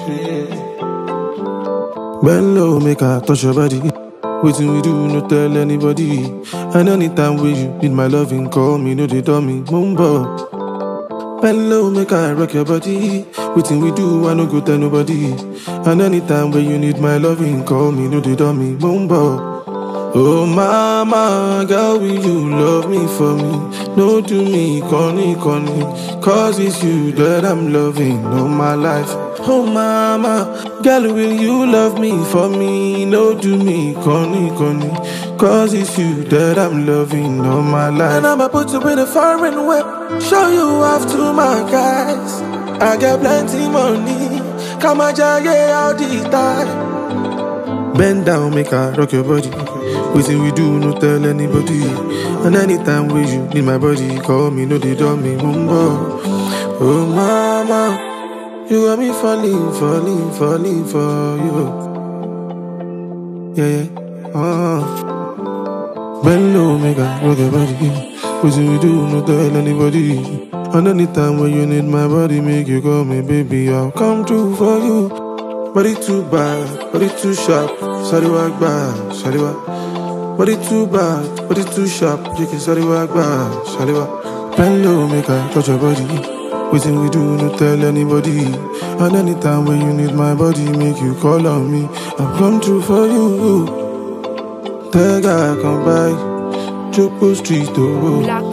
Bend low, make I touch your body. Waiting we do, no tell anybody. And anytime when you need my loving, call me, no they dummy, mumbo. Bend low, make I rock your body. Waiting we do, I no go tell nobody. And anytime when you need my loving, call me, no they dummy, mumbo. Oh mama, girl, will you love me for me? No do me, corny, corny. Cause it's you that I'm loving all my life. Oh mama, girl, will you love me for me? No do me, corny, corny. Cause it's you that I'm loving all my life. And I'ma put you in a foreign whip, show you off to my guys. I got plenty money, come on, yeah, all the time. Bend down, make I rock your body. Waiting we do, no tell anybody. And anytime when you need my body, call me, no they dumb me, mumbo. Oh mama, you got me falling, falling, falling for you. Yeah, yeah. Uh. Bend low, make I rock your body. Waiting we do, no tell anybody. And anytime when you need my body, make you call me, baby, I'll come through for you. Body too bad, body too sharp. Sorry, walk back, sorry, walk. Body too bad, body too sharp. You can sorry, walk back, sorry, walk. Bend low, make I touch your body. Waiting we do, no tell anybody. And anytime when you need my body, make you call on me. I'll come through for you. Tell guy, come by. Choco Street, oh. Black